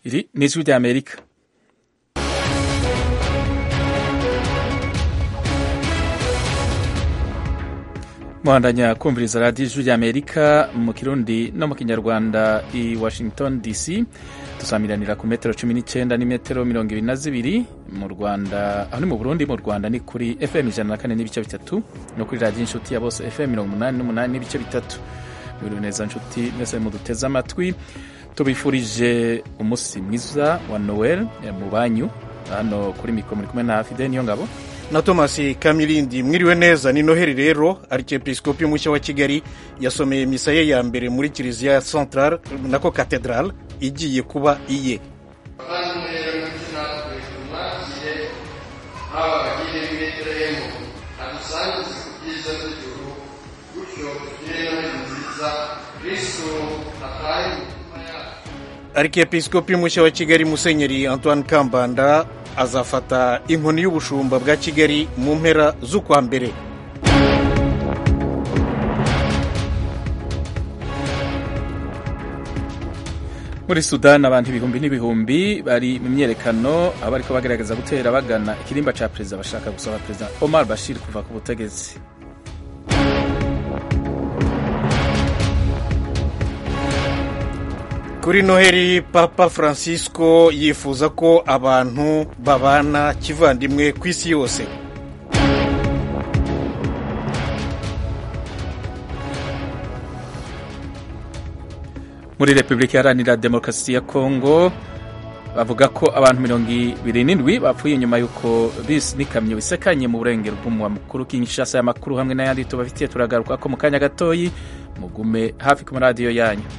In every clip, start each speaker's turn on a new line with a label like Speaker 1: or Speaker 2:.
Speaker 1: iri ni ijwi ry'amerika muhandanya kumviriza radiyo ijwi ry'amerika mu kirundi no mu kinyarwanda i washington dc dusamiranira ku metero cumi n'icyenda n'imetero mirongo ibiri na zibiri mu rwanda aho ni mu burundi mu rwanda ni kuri fm ijana na kane n'ibice bitatu no kuri radiyo inshuti ya bose fm mirongo umunani n'umunani n'ibice bitatu buri neza nshuti mwese muduteze amatwi tubifurije umunsi mwiza wa noel mu banyu hano kuri mikoro muri kumwe na fide niyo ngabo
Speaker 2: na thomas kamirindi mwiriwe neza ni noheli rero arikepisikopi mushya wa kigali yasomeye misa ye ya mbere muri kiliziya central nako katedrale igiye kuba iye
Speaker 3: abavandimwe rero ndetse natwe tumwakire haba abagire b'ibetelehemu adusangize ku byiza by'ijuru gutyo tugire noheli nziza kristo atahe mu mitima yacu
Speaker 2: arikepisikopi mushya wa kigali musenyeri antoine kambanda azafata inkoni y'ubushumba bwa kigali mu mpera z'ukwa mbere
Speaker 1: muri sudani abantu ibihumbi n'ibihumbi bari mu myerekano aho bariko bagerageza gutera bagana ikirimba ca perezida bashaka gusaba perezida omar bashir kuva ku butegetsi
Speaker 2: kuri noheli papa francisco yifuza ko abantu babana kivandimwe ku isi yose
Speaker 1: muri repubulika iharanira demokarasi ya kongo bavuga ko abantu mirongo ibiri n'indwi bapfuye nyuma y'uko bisi n'ikamyo bisekanye mu burengero bw'umuwa mukuru kinshasa y'amakuru hamwe n'ayandi tubafitiye turagaruka ko mu kanya gatoyi mugume hafi ku maradiyo yanyu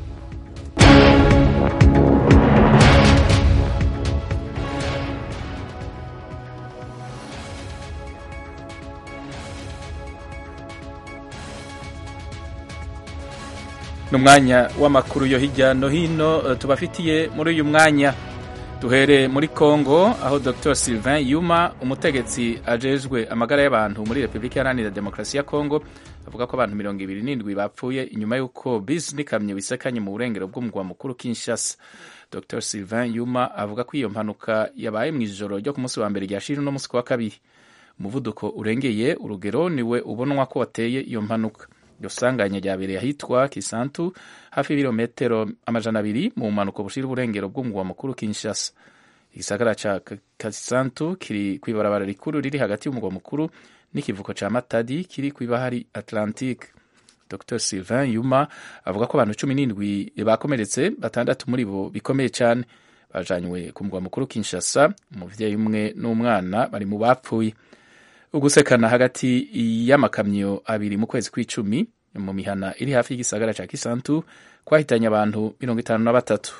Speaker 1: ni umwanya w'amakuru yo hirya no hino tubafitiye muri uyu mwanya duhere muri congo aho dr sylvain yuma umutegetsi ajejwe amagara y'abantu muri repubulika iharanira demokarasi ya congo avuga ko abantu mirongo ibiri n'indwi bapfuye inyuma y'uko bisi n'ikamyo bisekanye mu burengero bw'umugwa mukuru kinshasa dr sylvain yuma avuga ko iyo mpanuka yabaye mu ijoro ryo ku munsi wa mbere ryashira uno munsi wa kabiri umuvuduko urengeye urugero niwe ubonwa ko wateye iyo mpanuka iryo sanganya ryabereye ahitwa kisantu hafi y'ibirometero amajana abiri mu mpanuka bushira uburengero bw'umugwa mukuru kinshasa igisagara ca kisantu kiri kw'ibarabara rikuru riri hagati y'umugwa mukuru n'ikivuko ca matadi kiri kw'ibahari atlantique dr sylvain yuma avuga ko abantu cumi n'indwi bakomeretse batandatu muri bo bikomeye cyane bajanywe ku mugwa mukuru kinshasa umuvyeyi umwe n'umwana bari mu bapfuye ugusekana hagati y'amakamyo abiri mu kwezi kw'icumi mu mihana iri hafi y'igisagara ca kisantu kwahitanye abantu mirongo itanu na batatu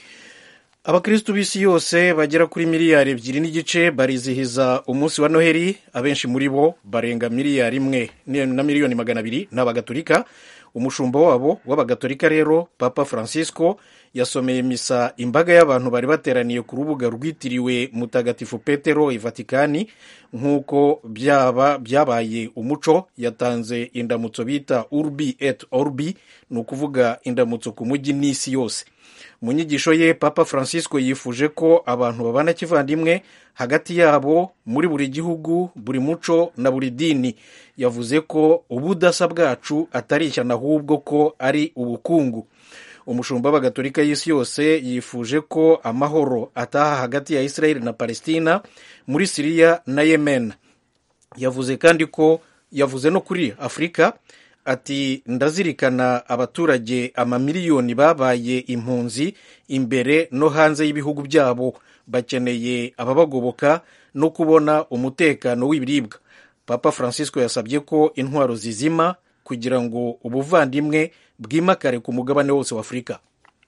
Speaker 2: abakristu b'isi yose bagera kuri miliyari ebyiri n'igice barizihiza umunsi wa noheli abenshi muri bo barenga miliyari imwe na miliyoni magana abiri ni abagatolika umushumba wabo w'abagatolika rero papa francisco yasomeye misa imbaga y'abantu bari bateraniye ku rubuga rwitiriwe mutagatifu petero i vatikani nk'uko byaba byabaye umuco yatanze indamutso bita urbi et orbi ni ukuvuga indamutso ku mujyi n'isi yose mu nyigisho ye papa francisco yifuje ko abantu babana kivandimwe hagati yabo muri buri gihugu buri muco na buri dini yavuze ko ubudasa bwacu atari ishyano ahubwo ko ari ubukungu umushumba w'abagatolika y'isi yose yifuje ko amahoro ataha hagati ya israel na palestina muri siriya na yemen yavuze kandi ko yavuze no kuri afurika ati ndazirikana abaturage amamiliyoni babaye impunzi imbere no hanze y'ibihugu byabo bakeneye ababagoboka no kubona umutekano w'ibiribwa papa francisco yasabye ko intwaro zizima kugira ngo ubuvandimwe bwimakare ku mugabane wose wa afurika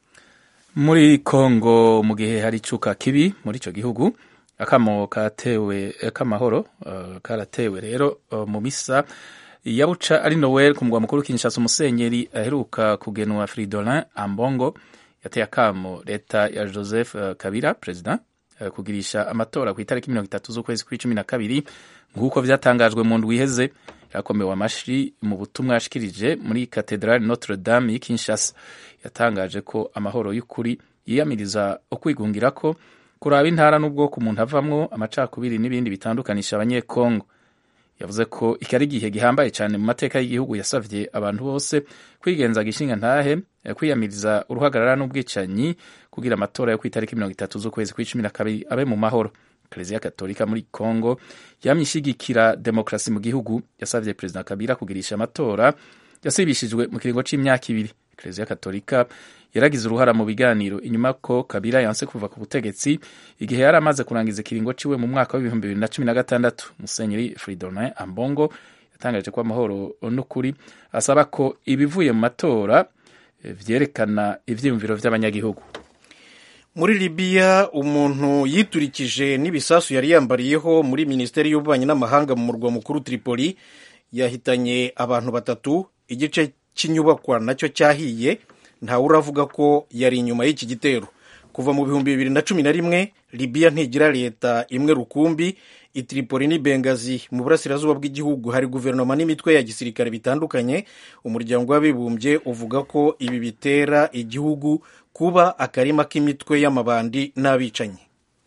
Speaker 1: muri kongo mu gihe hari icuka kibi muri icyo gihugu akamo katewe k'amahoro uh, karatewe rero uh, mu misa yabuca ari noel ku mugwa mukuru kinshasa umusenyeri aheruka kugenwa fridolin ambongo yateye akamo leta ya joseph uh, kabila perezida kugirisha amatora ku itariki mirongo itatu z'ukwezi kw'icumi na kabiri nk'uko vyatangajwe mu ndwi iheze yakomewe amashi mu butumwa yashikirije muri katedrali notre dame y'i kinshasa yatangaje ko amahoro y'ukuri yiyamiriza ukwigungira ko kuraba intara n'ubwoko umuntu avamwo amacakubiri n'ibindi bitandukanisha abanyekongo yavuze ko iki ari igihe gihambaye cyane mu mateka y'igihugu yasavye abantu bose kwigenza gishinga ntahe kwiyamiriza uruhagarara n'ubwicanyi kugira amatora yo ku itariki mirongo itatu z'ukwezi kw'icumi na kabiri abe mu mahoro kiliziya katolika muri congo yamye ishigikira demokarasi mu gihugu yasavye perezida kabila kugirisha amatora yasibishijwe mu kiringo c'imyaka ibiri kiliziya katolika yaragize uruhara mu biganiro inyuma ko kabila yanse kuva ku butegetsi igihe yari amaze kurangiza ikiringo ciwe mu mwaka w'ibihumbi bibiri na cumi na gatandatu musenyeri fridolin ambongo yatangaje ko amahoro n'ukuri asaba ko ibivuye mu matora vyerekana ivyiyumviro vy'abanyagihugu
Speaker 2: muri libiya umuntu yiturikije n'ibisasu yari yambariyeho muri minisiteri y'ububanyi n'amahanga mu murwa mukuru tripoli yahitanye abantu batatu igice cy'inyubakwa nacyo cyahiye ntawe uravuga ko yari inyuma y'iki gitero kuva mu bihumbi bibiri na cumi na rimwe libiya ntigira leta imwe rukumbi itripoli ni bengazi mu burasirazuba bw'igihugu hari guverinoma n'imitwe ya gisirikare bitandukanye umuryango w'abibumbye uvuga ko ibi bitera igihugu kuba akarima k'imitwe y'amabandi n'abicanyi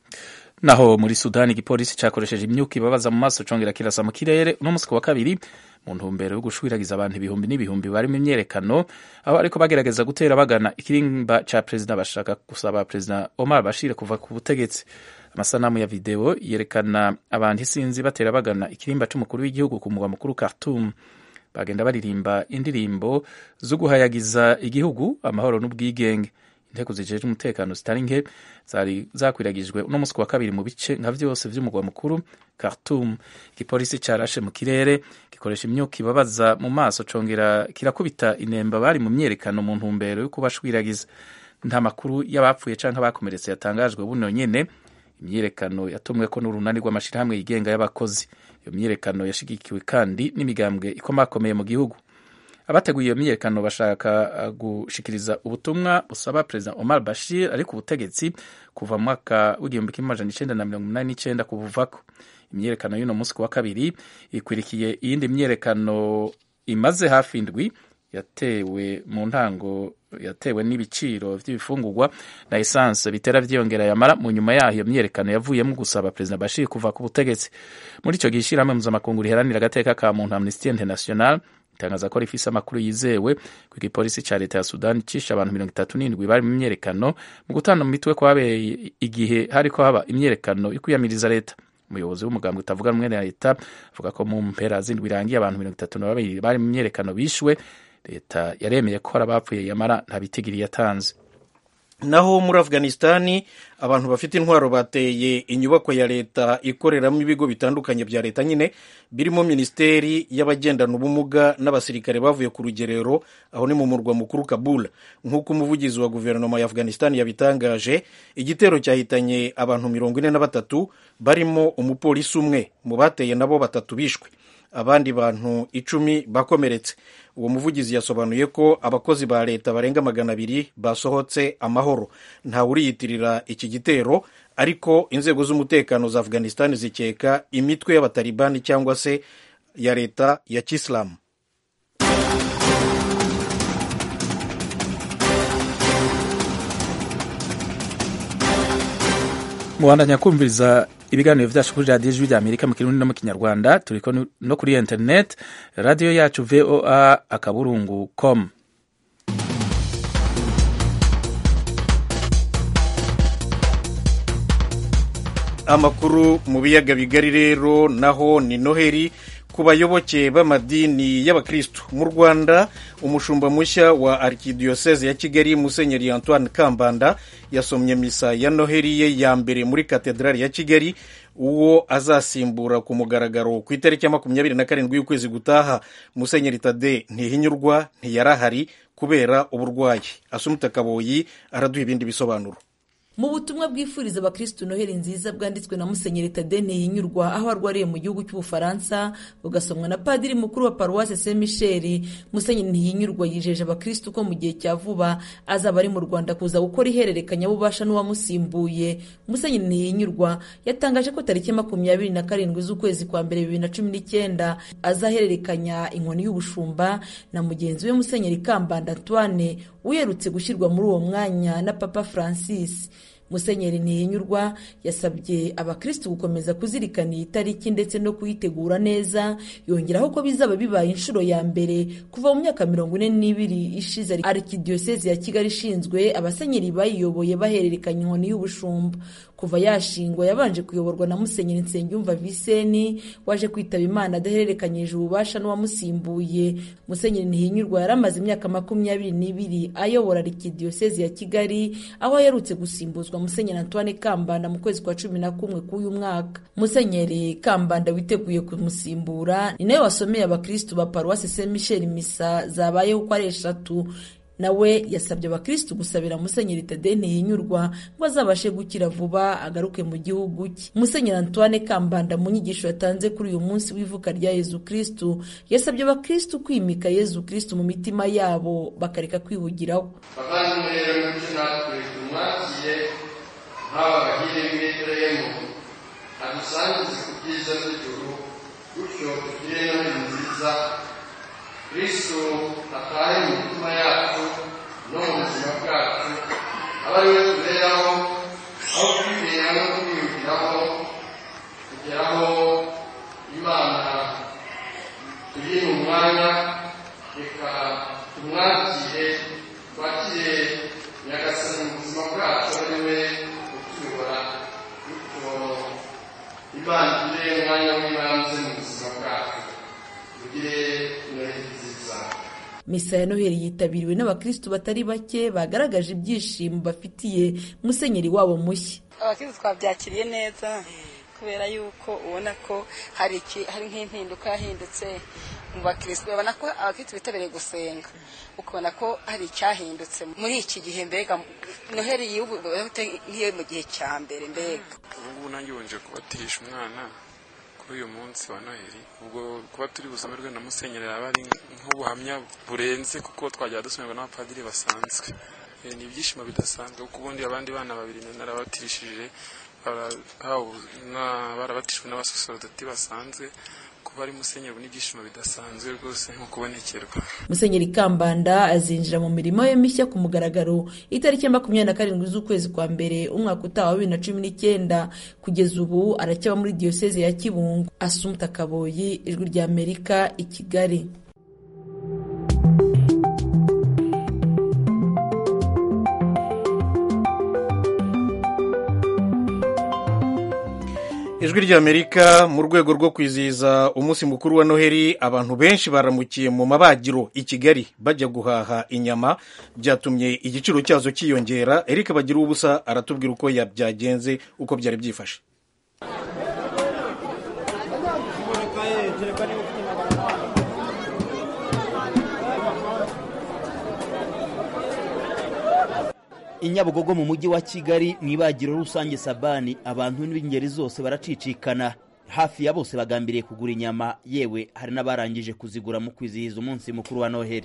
Speaker 1: naho muri sudani igipolisi cyakoresheje imyuka ibabaza mu maso congera kirasa mu kirere uno munsi ku wa kabiri mu ntumbero yo gushwiragiza abantu ibihumbi n'ibihumbi bari mu myerekano aho ariko bagerageza gutera bagana ikirimba ca perezida bashaka gusaba perezida omar bashir kuva ku butegetsi amasanamu ya videwo yerekana abantu isinzi batera bagana ikirimba c'umukuru w'igihugu ku mugwa mukuru khartoum bagenda baririmba indirimbo zo guhayagiza igihugu amahoro n'ubwigenge inteko zijejwe umutekano zitari nke zari zakwiragijwe uno munsi wa kabiri mu bice nka vyose vy'umugwa mukuru Khartoum igipolisi carashe mu kirere gikoresha imyuka ibabaza mu maso congera kirakubita inemba bari mu myerekano mu ntumbero yo kubashwiragiza nta makuru y'abapfuye canke abakomeretse yatangajwe buno nyene imyiyerekano yatumweko n'urunani rw'amashirahamwe yigenga y'abakozi iyo myiyerekano yashigikiwe kandi n'imigambwe ikomakomeye mu gihugu abateguye iyo myiyerekano bashaka gushikiriza ubutumwa busaba perezida Omar Bashir ari ku butegetsi kuva mu mwaka w'igihumbi kimwe amajana icenda na mirongo umunani n'icenda kubuvako imyiyerekano y'uno munsi ku wa kabiri ikwirikiye iyindi myiyerekano imaze hafi indwi yatewe mu ntango yatewe n'ibiciro vy'ibifungurwa na esanse bitera vyiyongera yamara mu nyuma yaho iyo myiyerekano yavuyemo gusaba perezida Bashir kuva ku butegetsi muri ico gihe ishirahamwe mpuzamakungu riharanira agateka ka muntu Amnesty International itangaza ko rifise amakuru yizewe ku igipolisi ca leta ya sudani cishe abantu mirongo itatu n'indwi bari mu myerekano mu gutana mu mitwe kwabereye igihe hariko haba imyerekano yo kwiyamiriza leta umuyobozi w'umugambwe utavuga rumwe na leta avuga ko mu mpera z'indwi irangiye abantu mirongo itatu na babiri bari mu myerekano bishwe leta yaremeye ko hari abapfuye yamara nta bitigiri yatanze
Speaker 2: naho muri afghanistani abantu bafite intwaro bateye inyubako ya leta ikoreramo ibigo bitandukanye bya leta nyine birimo minisiteri y'abagendana ubumuga n'abasirikare bavuye ku rugerero aho ni mu murwa mukuru kabul nk'uko umuvugizi wa guverinoma ya afghanistani yabitangaje igitero cyahitanye abantu mirongo ine na batatu barimo umupolisi umwe mu bateye nabo batatu bishwe abandi bantu icumi bakomeretse uwo muvugizi yasobanuye ko abakozi ba leta barenga magana abiri basohotse amahoro ntawe uriyitirira iki gitero ariko inzego z'umutekano za afghanistan zikeka imitwe y'abatalibani cyangwa se ya leta ya kisilamu
Speaker 1: mubandanya kumviriza ibiganiro vyacu kuri radiyo ijwi rya amerika mu kirundi no mu kinyarwanda turiko no kuri internet radiyo yacu voa akaburungu com
Speaker 2: amakuru mu biyaga bigari rero naho ni noheri ku bayoboke b'amadini y'abakristu mu rwanda umushumba mushya wa arkidiyoseze ya kigali musenyeri antoine kambanda yasomye misa ya noheri ye ya mbere muri katedrali ya kigali uwo azasimbura ku mugaragaro ku itariki ya makumyabiri na karindwi y'ukwezi gutaha musenyeri tade ntihinyurwa ntiyarahari kubera uburwayi asumuta kaboyi araduha ibindi bisobanuro
Speaker 4: mu butumwa bwifuriza abakristu noheli nziza bwanditswe na musenyeri tade ntihinyurwa aho arwariye mu gihugu cy'ubufaransa bugasomwa na padiri mukuru wa paruwase saint michel musenyeri ntihinyurwa yijeje abakristu ko mu gihe cya vuba azaba ari mu rwanda kuza gukora ihererekanyabubasha n'uwamusimbuye musenyeri ntihinyurwa yatangaje ko tariki makumyabiri na karindwi z'ukwezi kwa mbere bibiri na cumi n'icyenda azahererekanya inkoni y'ubushumba na mugenzi we musenyeri kambanda antoine uherutse gushyirwa muri uwo mwanya na papa francis musenyeri ntihinyurwa yasabye abakristu gukomeza kuzirikana iyi tariki ndetse no kuyitegura neza yongeraho ko bizaba bibaye inshuro ya mbere kuva mu myaka mirongo ine n'ibiri ishize arikidiyosezi ya kigali ishinzwe abasenyeri bayiyoboye bahererekanya inkoni y'ubushumba kuva yashingwa yabanje kuyoborwa na musenyeri nsengiyumva viseni waje kwitaba imana adahererekanyije ububasha n'uwamusimbuye musenyeri ntihinyurwa yari amaze imyaka makumyabiri n'ibiri ayobora arikidiyosezi ya kigali aho aherutse gusimbuzwa musenyeri antoine kambanda mu kwezi kwa cumi na kumwe k'uyu mwaka musenyeri kambanda witeguye kumusimbura ni nawe wasomeye abakristu ba paruwasi saint michel misa zabayeho uko ari eshatu nawe yasabye abakristu gusabira musenyeri tade ntihinyurwa ngo azabashe gukira vuba agaruke mu gihugu cye musenyeri antoine kambanda mu nyigisho yatanze kuri uyu munsi w'ivuka rya yezu kristu yasabye abakristu kwimika yezu kristu mu mitima yabo bakareka kwihugiraho
Speaker 3: bavandimwe rero mucyo natwe tumwakire nk'aba bagire b'ibetelehemu adusangize ku byiza by'ijuru gutyo tugire noheli nziza kristo atahe mu mitima yacu no mu buzima bwacu aba ari we tuberaho aho kwibera no kwiyumviraho kugeraho imana turi mu mwanya reka tumwakire twakire nyagasani mu buzima bwacu ari we utuyobora bityo imana igire umwanya w'ibanze mu buzima bwacu tugire noheli nziza
Speaker 4: misa ya noheli yitabiriwe n'abakristu batari bake bagaragaje ibyishimo bafitiye musenyeri wabo mushya
Speaker 5: abakristu twabyakiriye neza kubera yuko ubona ko hari iki hari nk'impinduka yahindutse mu bakristu babona ko abakristu bitabiriye gusenga ukabona ko hari icyahindutse muri iki gihe mbega noheli y'ubu nk'iyo mu gihe cya mbere mbega
Speaker 6: ubu ngubu nanjye wonje kubatirisha umwana kuri uyu munsi wa noheli ubwo kuba turi busomerwe na musenyeri yaba ari nk'ubuhamya burenze kuko twajya dusomerwa n'abapadiri basanzwe Eh, ni ibyishimo bidasanzwe kuko ubundi abandi bana babiri narabatirishije bara- hawe na- barabatijwe n'abasaserodoti basanzwe kuba ari musenyeri ubu ni ibyishimo bidasanzwe rwose nko kubonekerwa
Speaker 4: musenyeri kambanda azinjira mu mirimo ye mishya ku mugaragaro itariki ya makumyabiri na karindwi z'ukwezi kwa mbere umwaka utaha wa bibiri na cumi n'icyenda kugeza ubu aracyaba muri diyoseze ya kibungo asumta kaboyi ijwi rya amerika i kigali
Speaker 2: ijwi ry'amerika mu rwego rwo kwizihiza umunsi mukuru wa noheli abantu benshi baramukiye mu mabagiro i kigali bajya guhaha inyama byatumye igiciro cyazo cyiyongera eric bagira ubusa aratubwira uko ya- byagenze uko byari byifashe
Speaker 7: i nyabugogo mu mujyi wa kigali mu ibagiro rusange sabani abantu b'ingeri zose baracicikana hafi ya bose bagambiriye kugura inyama yewe hari n'abarangije kuzigura mu kwizihiza umunsi mukuru wa noheli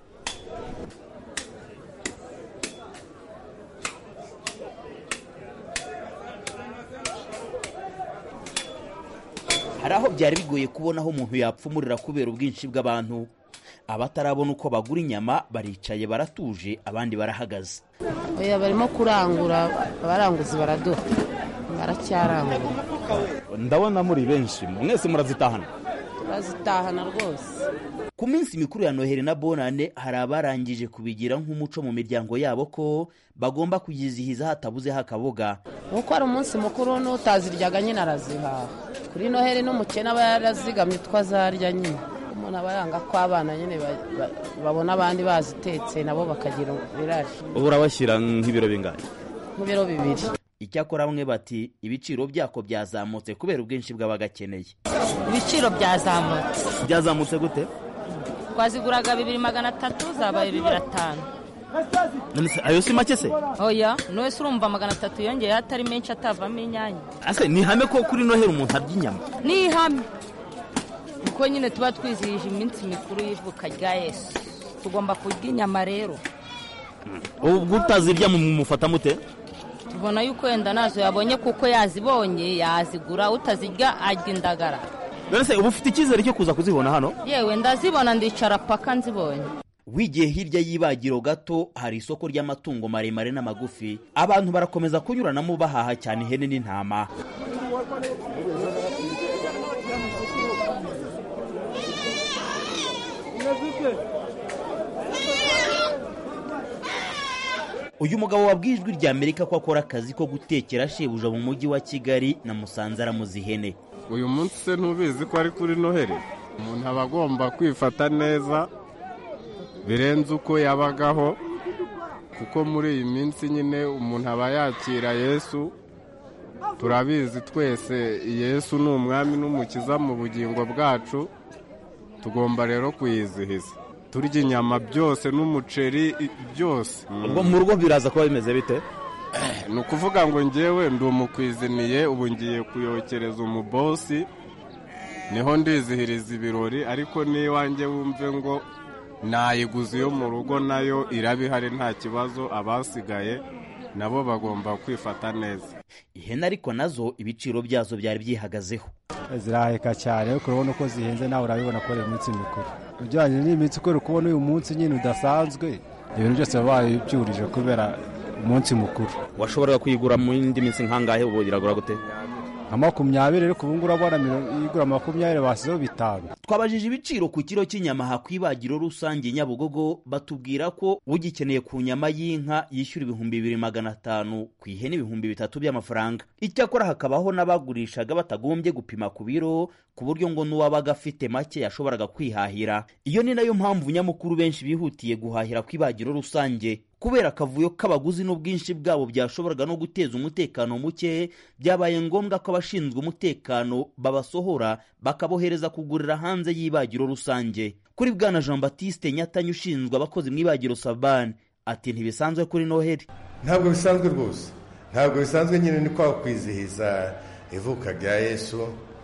Speaker 7: hari aho byari bigoye kubona aho umuntu yapfumurira kubera ubwinshi bw'abantu abatarabona uko bagura inyama baricaye baratuje abandi barahagaze
Speaker 8: oya barimo kurangura abaranguzi baraduha baracyarangura
Speaker 9: ndabona muri benshi mwese murazitahana
Speaker 8: turazitahana rwose
Speaker 7: ku minsi mikuru ya noheli na bonane hari abarangije kubigira nk'umuco mu miryango yabo ko bagomba kuyizihiza hatabuzeho akaboga
Speaker 8: nuko ari umunsi mukuru n'utaziryaga nyine arazihaha kuri noheli n'umukene aba yarazigamye utwo azarya nyine umuntu aba yanga ko abana nyine ba- ba- babona abandi bazitetse nabo bakagira irari
Speaker 9: ubu urabashyira nk'ibiro bingahe
Speaker 8: nk'ibiro bibiri
Speaker 7: icyakora bamwe bati ibiciro byako byazamutse kubera ubwinshi bw'abagakeneye
Speaker 10: ibiciro byazamutse
Speaker 9: byazamutse gute
Speaker 10: twaziguraga bibiri magana atatu zabaye bibiri atanu
Speaker 7: None se ayo si make se
Speaker 10: oya wese urumva magana atatu yongeyeho atari menshi atavamo inyanya
Speaker 7: ase ni ihame ko kuri noheli umuntu arya inyama
Speaker 10: ni ihame kuko nyine tuba twizihije iminsi mikuru y'ivuka rya yesu tugomba kurya inyama rero
Speaker 7: ubwo utazirya mumufata mute
Speaker 10: tubona yuko wenda nazo yabonye kuko yazibonye yazigura utazirya arya indagara
Speaker 7: none se uba ufite icyizere cyo kuza kuzibona hano
Speaker 10: yewe ndazibona ndicara paka nzibonye
Speaker 7: wigiye hirya y'ibagiro gato hari isoko ry'amatungo maremare n'amagufi abantu barakomeza kunyuranamo bahaha cyane ihene n'intama uyu mugabo wabwiye ijwi rya amerika ko akora akazi ko gutekera shebuja mu mujyi wa kigali na musanze aramuza ihene
Speaker 11: uyu munsi se ntubizi ko ari kuri noheli umuntu aba agomba kwifata neza birenze uko yabagaho kuko muri iyi minsi nyine umuntu aba yakira yesu turabizi twese yesu ni umwami n'umukiza mu bugingo bwacu tugomba rero kuyizihiza turya inyama byose n'umuceri byose
Speaker 9: ubwo mu rugo biraza kuba bimeze bite
Speaker 11: ni ukuvuga ngo ngewe ndi umukwiziniye ubu ngiye kuyokereza umubosi niho ndizihiriza ibirori ariko n'iwanjye wumve ngo nayiguze iyo mu rugo nayo iraba ihari nta kibazo abasigaye nabo bagomba kwifata neza
Speaker 7: ihene ariko nazo ibiciro byazo byari byihagazeho
Speaker 12: ziraheka cyane ariko urabona uko zihenze nawe urabibona ko ari iminsi mikuru ujyanye n'iminsi kubera kubona uyu munsi nyine udasanzwe ibintu byose baba babyurije kubera umunsi mukuru
Speaker 9: washoboraga kuyigura mu yindi minsi nkangahe ubu iragura gute
Speaker 12: nka makumyabiri ariko ubu ngubu urabona igura makumyabiri basizeho bitanu
Speaker 7: twabajije ibiciro ku kiro cy'inyama aha ku ibagiro rusange nyabugogo batubwira ko ugikeneye ku nyama y'inka yishyura ibihumbi bibiri magana atanu ku ihene ibihumbi bitatu by'amafaranga icyakora hakabaho n'abagurishaga batagombye gupima ku biro ku buryo ngo n'uwabaga afite make yashoboraga kwihahira iyo ni nayo mpamvu nyamukuru benshi bihutiye guhahira ku ibagiro rusange kubera akavuyo k'abaguzi n'ubwinshi bwabo byashoboraga no guteza umutekano muke byabaye ngombwa ko abashinzwe umutekano babasohora bakabohereza kugurira hanze y'ibagiro rusange kuri bwana jean batiste nyatanya ushinzwe abakozi mu ibagiro sabani ati ntibisanzwe kuri noheli
Speaker 13: ntabwo bisanzwe rwose ntabwo bisanzwe nyine ni kwa kwizihiza ivuka rya yesu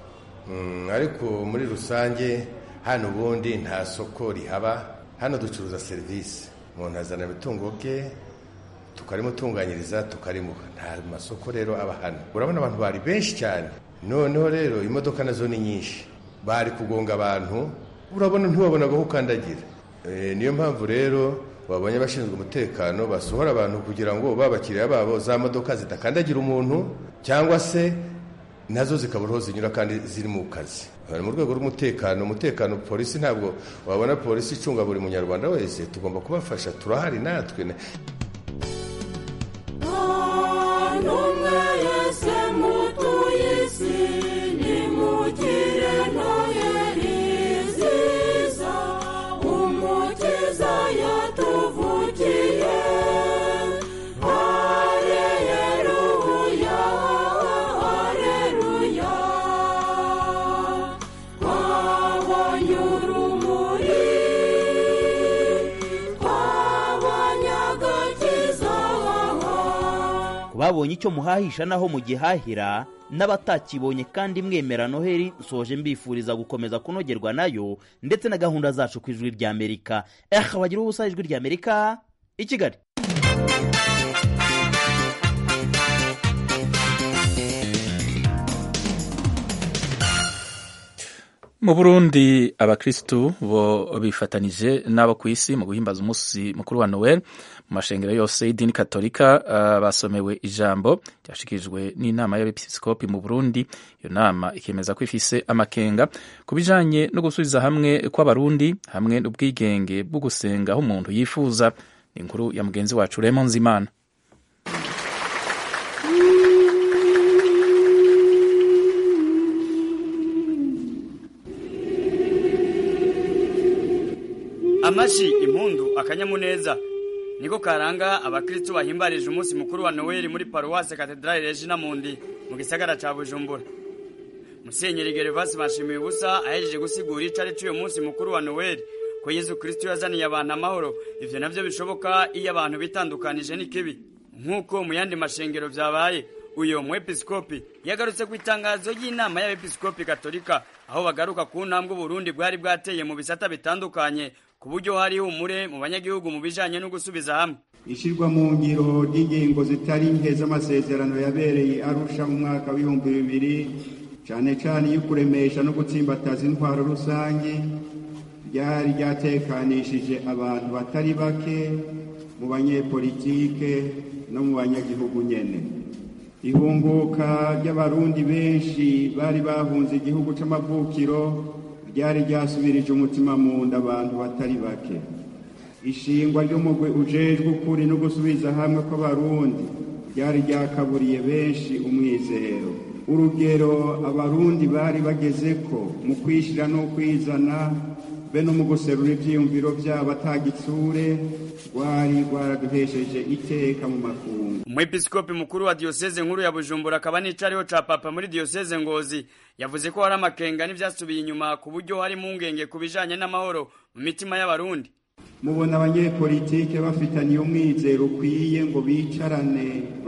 Speaker 13: ariko muri rusange hano ubundi nta soko rihaba hano ducuruza serivisi umuntu azana ibitungo bye tukarimutunganyiriza tukarimuha nta masoko rero aba hano urabona abantu bari benshi cyane noneho rero imodoka nazo ni nyinshi bari kugonga abantu urabona ntiwabonaga aho ukandagira niyo mpamvu rero babonye abashinzwe umutekano basohora abantu kugira ngo babakiriya babo za modoka zidakandagira umuntu cyangwa se nazo zikabura aho zinyura kandi ziri mu kazi mu rwego rw'umutekano umutekano polisi ntabwo wabona polisi icunga buri munyarwanda wese tugomba kubafasha turahari natwe
Speaker 7: babonye icyo muhahisha naho mugihahira n'abatakibonye kandi mwemera noheli nsoje mbifuriza gukomeza kunogerwa nayo ndetse na gahunda zacu ku ijwi ry'amerika eha bagira ubusa ijwi ry'amerika i kigali
Speaker 1: mu burundi abakristu bo bifatanije n'abo ku isi mu guhimbaza umunsi mukuru wa noel mu mashengero yose y'idini katolika uh, basomewe ijambo ryashikirijwe n'inama y'abepiskopi mu burundi iyo nama ikemeza ko ifise amakenga ku bijanye no gusubiza hamwe kw'abarundi hamwe n'ubwigenge bwo gusenga aho umuntu yifuza ni inkuru ya mugenzi wacu remo nzimana
Speaker 14: amashi impundu akanyamuneza niko karanga abakristo bahimbarije umunsi mukuru wa noweli muri paruwase katedrali regina mundi mu gisagara ca bujumbura musenyeri gervasi bashimiye ubusa ahejeje gusigura ico ari c'uyo munsi mukuru wa noweli ko yezu kirisito yazaniye abantu amahoro ivyo navyo bishoboka iyo abantu bitandukanije n'ikibi nk'uko mu yandi mashengero vyabaye uyo mwepiskopi yagarutse ku itangazo y'inama y'abepiskopi katolika aho bagaruka ku ntambwe uburundi bwari bwateye mu bisata bitandukanye ku buryo hari humure mu banyagihugu mu bijanye no gusubiza hamwe
Speaker 15: ishyirwa mu ngiro ry'ingingo zitari nke z'amasezerano yabereye arusha mu mwaka w'ibihumbi bibiri cyane cyane iyo kuremesha no gutsimbataza intwaro rusange ryari ryatekanishije abantu batari bake mu banyepolitike no mu banyagihugu nyene ihunguka ry'abarundi benshi bari bahunze igihugu c'amavukiro ryari ryasubirije umutima mu nda abantu batari bake ishingwa ry'umugwi ujejwe ukuri no gusubiza hamwe kw'abarundi ryari ryakaburiye benshi umwizero urugero abarundi bari bagezeko mu kwishira no kwizana be no mu guserura ivyiyumviro vyabo atagitsure rwari rwaraduhesheje iteka mu makungu
Speaker 14: umwepiskopi mukuru wa diyoseze nkuru ya bujumbura akaba n'icariho ca papa muri diyoseze ngozi yavuze ko hari amakenga n'ivyasubiye inyuma ku buryo hari impungenge ku bijanye n'amahoro mu mitima y'abarundi
Speaker 15: mubona abanyepolitike bafitaniye umwizero ukwiye ngo bicarane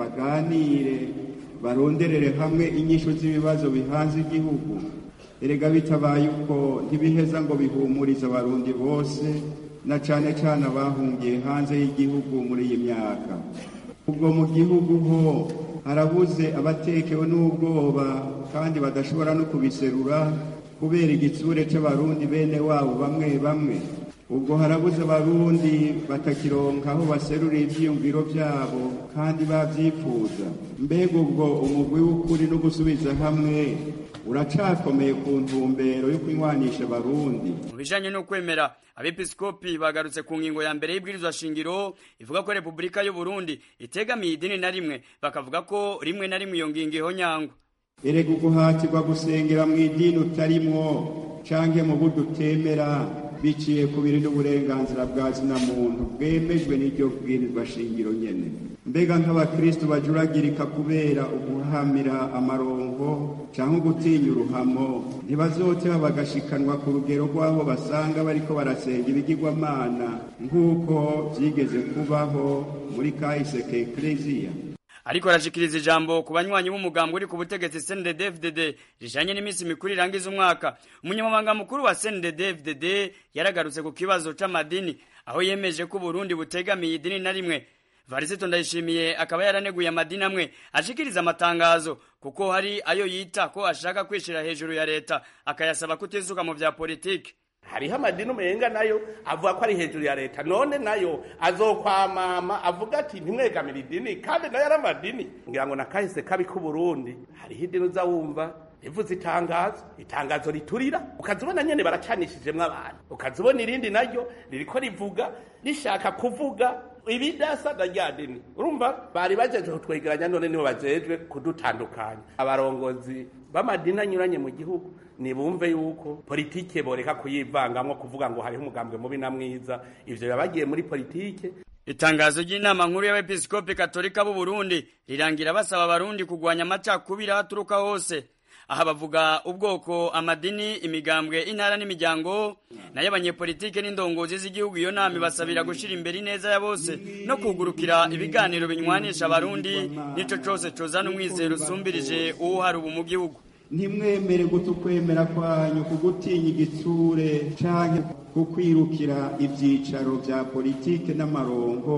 Speaker 15: baganire baronderere hamwe inyishu z'ibibazo bihanze igihugu erega bitabaye uko ntibiheza ngo bihumurize abarundi bose na cane cane abahungiye hanze y'igihugu muri iyi myaka ubwo mu gihugu ho harabuze abatekewe n'ubwoba kandi badashobora no kubiserura kubera igitsure c'abarundi bene wabo bamwe bamwe ubwo harabuze abarundi batakironka aho baserura ivyiyumviro vyabo kandi bavyifuza mbega ubwo umugwi w'ukuri no gusubiza hamwe uracakomeye ku ntumbero yo kunywanisha abarundi
Speaker 14: mu bijanye no kwemera abepiskopi bagarutse ku ngingo ya mbere y'ibwirizwa shingiro ivuga ko repubulika y'u Burundi itegamiye idini na rimwe bakavuga ko rimwe na rimwe iyo ngingo ihonyangwa
Speaker 15: erega uguhatirwa gusengera mu idini utarimwo canke mu buryo utemera biciye ku biri n'uburenganzira bwa zina muntu bwemejwe n'iryo bwirizwa shingiro nyene mbega nk'abakristu bajuragirika kubera uguhamira amarongo canke gutinya uruhamo ntibazoteba bagashikanwa ku rugero rw'aho basanga bariko barasenga ibigirwamana nk'uko vyigeze kubaho muri kahise ka ekleziya
Speaker 14: ariko arashikiriza ijambo ku banywanyi b'umugambi uri ku butegetsi CNDD-FDD rijanye n'iminsi mikuru irangiza umwaka umunyamabanga mukuru wa CNDD-FDD yaragarutse ku kibazo c'amadini aho yemeje ko Burundi butegamiye idini na rimwe Varisito Ndayishimiye akaba yaraneguye amadini amwe ashikiriza amatangazo kuko hari ayo yita ko ashaka kwishira hejuru ya leta akayasaba kutizuka mu vya politiki
Speaker 16: hariho amadini umenga nayo avuga ko ari hejuru ya leta none nayo azokwamama avuga ati ntimwegamire idini kandi nayo ari amadini ngira ngo nakahise kabi k'uburundi hariho idini uza wumva rivuze itangazo itangazo riturira ukazibona nyene baracanishijemwo abantu ukazibona irindi naryo ririko rivuga rishaka kuvuga ibidasa na rya dini urumva bari bajeje kutwegeranya none nibo bajejwe kudutandukanya abarongozi b'amadini anyuranye mu gihugu nibumve yuko politike boreka kuyivangamwo kuvuga ngo hariho umugambwe mubi na mwiza ivyo biba bagiye muri politike
Speaker 14: itangazo ry'inama nkuru y'abepiskopi katolika b'u Burundi rirangira basaba abarundi kugwanya amacakubiri aho aturuka hose aha bavuga ubwoko amadini imigambwe intara n'imiryango nayo abanyepolitike n'indongozi z'igihugu iyo nama ibasabira gushira imbere ineza ya bose no kugurukira ibiganiro binywanisha abarundi n'ico cose cozana umwizero usumbirije uwo hari ubu mu gihugu
Speaker 15: ntimwemere guta ukwemera kwanyu kugutinya igitsure canke kukwirukira ivyicaro vya politike n'amarongo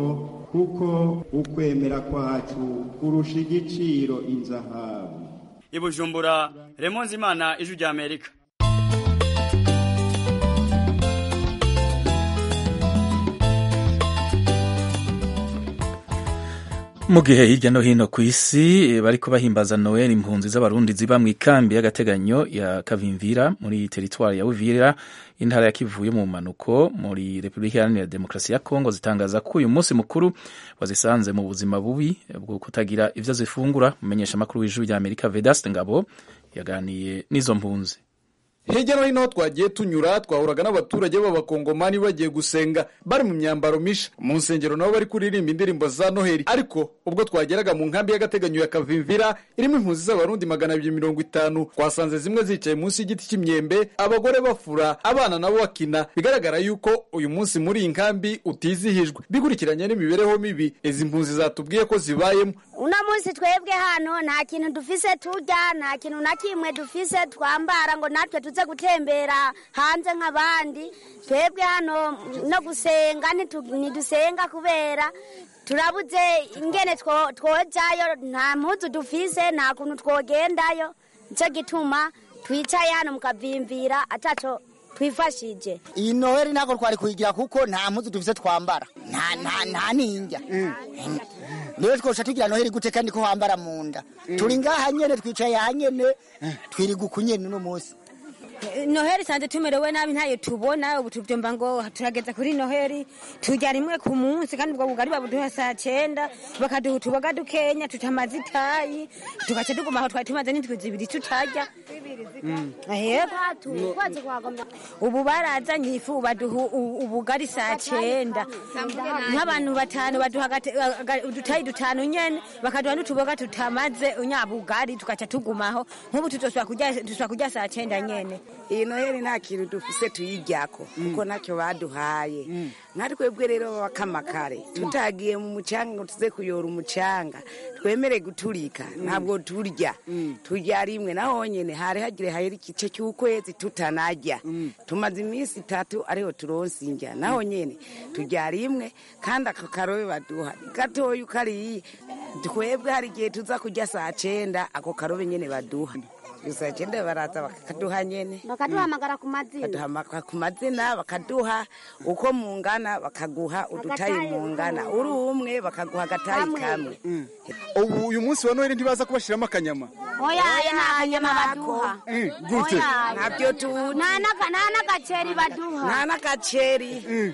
Speaker 15: kuko ukwemera kwacu kurusha igiciro inzahabu
Speaker 14: ibujumbura remonzi imana ijwi rya amerika
Speaker 1: mu gihe hirya no hino ku isi bariko bahimbaza noel impunzi z'abarundi ziba mu ikambi y'agateganyo ya kavimvira muri teritwari ya uvira intara ya kivu yo mu manuko muri repubulika iharanira demokarasi ya kongo zitangaza ko uyu munsi mukuru wazisanze mu buzima bubi bwo kutagira ivyo zifungura umumenyesha amakuru w'ijuru rya amerika vedaste ngabo yaganiye n'izo mpunzi
Speaker 17: hirya no hino aho twagiye tunyura twahuraga n'abaturage b'abakongomani bagiye gusenga bari mu myambaro misha mu nsengero nabo bari kuririmba indirimbo za noheli ariko ubwo twageraga mu nkambi y'agateganyo ya kavimvira irimo impunzi z'abarundi magana abiri mirongo itanu twasanze zimwe zicaye munsi y'igiti cy'imyembe abagore bafura abana nabo bakina bigaragara yuko uyu munsi muri iyi nkambi utizihijwe bikurikiranye n'imibereho mibi izi mpunzi zatubwiye ko zibayemo
Speaker 18: uno munsi twebwe hano nta kintu dufise turya nta kintu na kimwe dufise twambara ngo natwe tuze gutembera hanze nk'abandi twebwe hano no gusenga ntidusenga kubera turabuze ingene twojayo nta mpuzu dufise nta kuntu twogendayo nicyo gituma twicaye hano mukavimvira ataco twifashije
Speaker 19: iyi noheli ntabwo twari kuyigira kuko nta mpuzu dufise twambara nta ninjya rero twosha tugira noheli gute kandi ko wambara mu nda turi ngaha nyene twicaye aha nyene twiriga uku nyene uno munsi
Speaker 20: noheli sanze tumerewe nabi ntayo tubona ubu tuvyumva ngo turageza kuri noheli turya rimwe ku munsi kandi ubwo bugari babuduha saa cenda bakaduha utuboga dukenya tutamaze itayi tugaca tuguma aho twari tumaze n'indwi zibiri tutarya ubu barazanye ifu baduha ubugari saa cenda nk'abantu batanu baduha udutayi dutanu nyene bakaduha n'utuboga tutamaze unyabugari tugaca tugumaho nk'ubu tutosubira kurya saa cenda nyene
Speaker 21: iyi noheli nta kintu dufise tuyiryako kuko ntacyo baduhaye nka twebwe rero bakamakare tutagiye mu mucanga ngo tuze kuyora umucanga twemere guturika ntabwo turya turya rimwe naho nyene hari hagire hayera igice cy'ukwezi tutanarya tumaze iminsi itatu ariho turonse indya naho nyene turya rimwe kandi ako karobe baduha gatoya ukariye twebwe hari igihe tuza kurya saa cenda ako karobe nyene baduha saa cenda baraza bakaduha nyene
Speaker 18: bakaduhamagara ku mazina
Speaker 21: bakaduhamagara ku mazina bakaduha uko mungana bakaguha udutayi mungana uri umwe bakaguha agatayi kamwe
Speaker 17: ubu uyu munsi wa noheli ntibaza kubashiramo akanyama
Speaker 18: oya nta kanyama baduha
Speaker 17: gute
Speaker 21: ntabyo tu
Speaker 18: nta n'agaceri baduha
Speaker 21: nta n'agaceri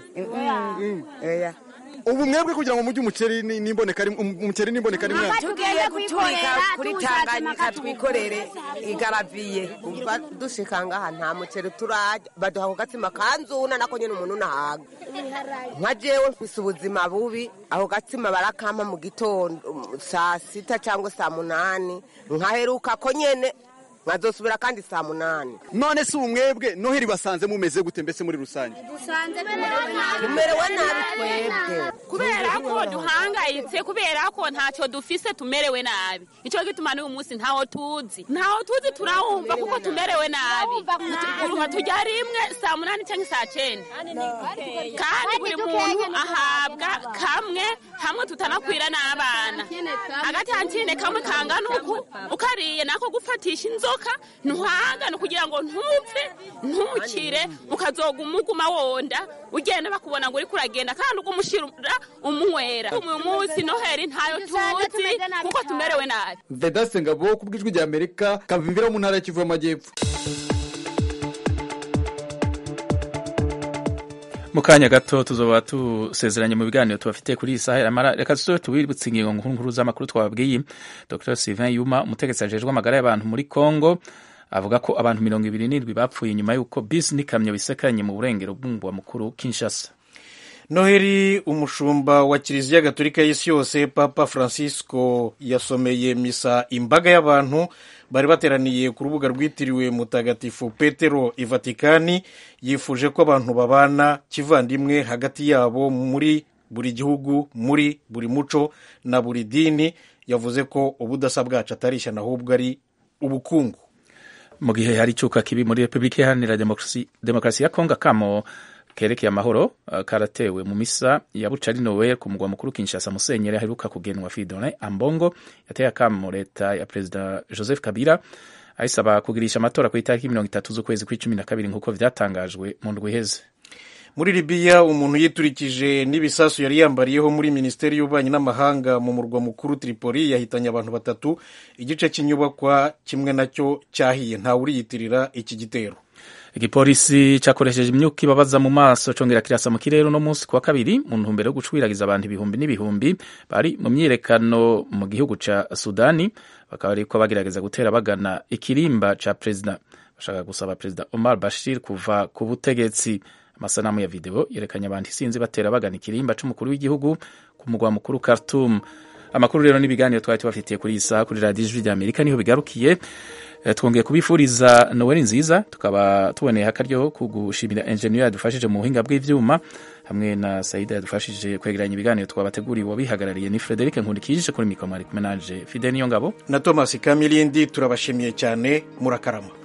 Speaker 21: oya
Speaker 17: ubu mwebwe kugira ngo mujye umuceri n'imboneka umuceri n'imboneka rimwe
Speaker 21: tugiye guturika kuri tanganyika twikorere igaraviye
Speaker 22: kuva dushika ngaha nta muceri turarya baduha ako gatsima kanzuna nako nyene umuntu nahaga nka jewe mfise ubuzima bubi ako gatsima barakampa mu gitondo saa sita cyangwa saa munani nkaheruka ko nyene nkazosubira kandi saa munani
Speaker 17: none si umwebwe noheli basanze mumeze gute mbese muri rusange
Speaker 22: tumerewe nabi twebwe
Speaker 23: kubera ko duhangayitse kubera ko ntacyo dufise tumerewe nabi nicyo gituma n'uyu munsi ntaho tuzi ntaho tuzi turawumva kuko tumerewe nabi uruha tujya rimwe saa munani cyangwa saa cyenda kandi buri muntu ahabwa kamwe hamwe tutanakwira n'abana agatantine kamwe kangana uku ukariye nako gufatisha inzoka ntuhangane kugira ngo ntupfe ntukire ukazoga umuguma wonda ugenda bakubona ngo uriko uragenda kandi ugumushira umunywera uyu munsi noheli ntayo tuzi kuko tumerewe nabi
Speaker 17: vedaste ngabo ku bw'ijwi rya amerika kavimvira mu ntara ya kivu y'amajyepfo
Speaker 1: mu kanya gato tuzoba tusezeranye mu biganiro tubafite kuri iyi saha yaramara reka tuzobe tubibutse ingingo nkuru nkuru z'amakuru twababwiye dr sylvain yuma umutegetsi ajejwe amagara y'abantu muri congo avuga ko abantu mirongo ibiri n'indwi bapfuye nyuma y'uko bisi n'ikamyo bisekanye mu burengero bw'umugwa mukuru kinshasa
Speaker 2: noheli umushumba wa kiliziya gatolika y'isi yose papa francisco yasomeye misa imbaga y'abantu bari bateraniye ku rubuga rwitiriwe mutagatifu petero i vatikani yifuje ko abantu babana kivandimwe hagati yabo muri buri gihugu muri buri muco na buri dini yavuze ko ubudasa bwacu atari ishyano ahubwo ari ubukungu
Speaker 1: mu gihe hari icyuka kibi muri repubulika iharanira demokarasi ya kongo akamo kerekeye amahoro karatewe mu misa ya bucari noel ku mugwa mukuru kinshasa musenyeri aheruka kugenwa fidone ambongo yateye akamo leta ya perezida joseph kabila ayisaba kugirisha amatora ku itariki mirongo itatu z'ukwezi kw'icumi na kabiri nk'uko vyatangajwe mu ndwi iheze
Speaker 2: muri libiya umuntu yiturikije n'ibisasu yari yambariyeho muri minisiteri y'ububanyi n'amahanga mu murwa mukuru tripoli yahitanye abantu batatu igice cy'inyubakwa kimwe nacyo cyahiye ntawe uriyitirira iki gitero
Speaker 1: igipolisi cyakoresheje imyuka ibabaza mu maso congera kirasa mu kirere uno munsi kuwa kabiri mu ntumbero yo gucwiragiza abantu ibihumbi n'ibihumbi bari mu myiyerekano mu gihugu ca sudani bakaba ariko bagerageza gutera bagana ikirimba ca perezida bashaka gusaba perezida Omar Bashir kuva ku butegetsi amasanamu ya video yerekanye abantu isinzi batera bagana ikirimba c'umukuru w'igihugu ku mugwa mukuru Khartoum amakuru rero n'ibiganiro twari tubafitiye kuri iyi saha kuri radiyo ijwi rya amerika niho bigarukiye Eh, twongeye kubifuriza noweli nziza tukaba tuboneye akaryo ko gushimira enjeniyeri yadufashije mu buhinga bw'ivyuma hamwe na saida yadufashije kwegeranya ibiganiro twabateguriye wabihagarariye ni frederic nkundikije kuri mikoro mwari kumwe nanje fide niyo ngabo
Speaker 2: na thomas kamilindi turabashimiye cyane murakarama